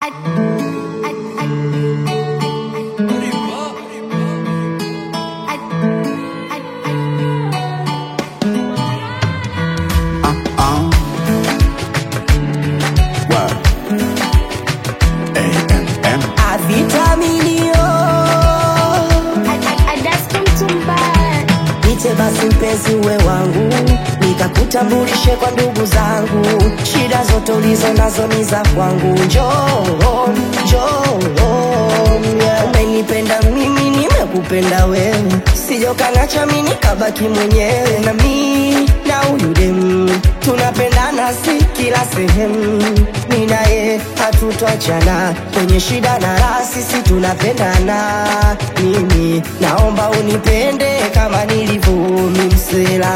basi mpenzi uwe wangu, nikakutambulishe kwa ndugu zangu, shida zote ulizo nazo ni za kwangu. Njoo, njoo, yeah. Umenipenda mimi, nimekupenda wewe, sijokanacha mimi nikabaki mwenyewe, na mi na huyu demu tunapendana, si kila sehemu, mi naye hatutachana kwenye shida na raha, sisi tunapendana. Mimi naomba unipende kama nilivyo mimsela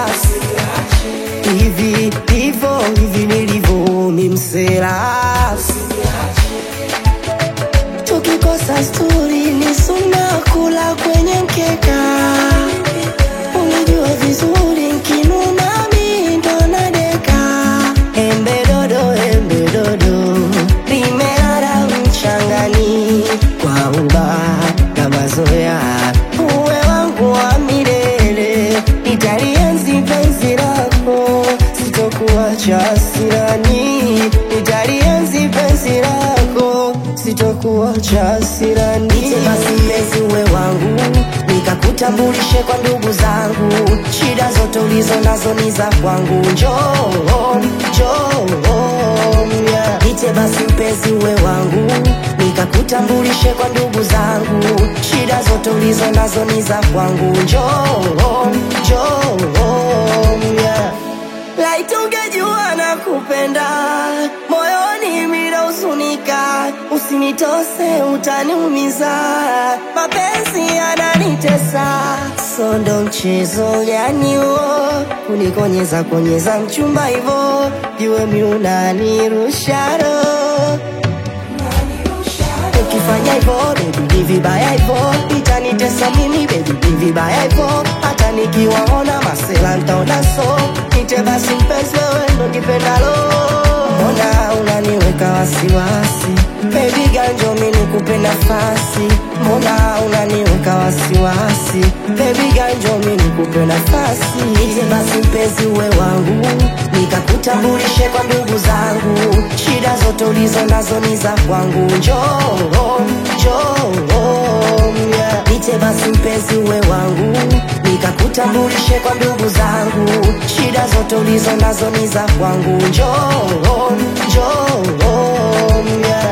hivi hivyo hivi nilivyo mimsela tukikosa sturi ni suna kula kwenye mkeka unijua vizuri nkinuna mi ndo nadeka embe dodo embe dodo limelala mchangani kwa uba na mazoea uwe wangu wa milele nitalienzi penzi lako sitokuacha sirani nitalienzi penzi lako sitokuacha sirani basi mpenzi uwe wangu nikakutambulishe kwa ndugu zangu shida zote ulizo nazo ni za kwangu njoo njoo yeah. Nite basi mpenzi uwe wangu nikakutambulishe kwa ndugu zangu shida zote ulizo nazo ni za kwangu njoo njoo yeah. Laiti ungejua na kupenda moyoni mina usunika, usinitose utaniumiza, mapenzi yananitesa, sondo mchezo gani huo, kunikonyeza konyeza mchumba hivo, jue mi unanirusha roho ukifanya hivyo baby ni vibaya hivyo itanitesa mimi baby ni vibaya hivyo hata nikiwaona masela ntaona so nite basi mpenzi wewe ndo kipendalo mbona unaniweka wasiwasi baby ganjo mi nikupe nafasi mbona unaniweka wasiwasi baby ganjo mi nikupe nafasi nite basi mpenzi uwe wangu nikakutambulishe kwa ndugu zangu shida zote ulizo nazo ni za kwangu njoo njoo yeah. nite basi mpenzi uwe wangu nikakutambulishe kwa ndugu zangu shida zote ulizo nazo ni za kwangu njoo njoo yeah.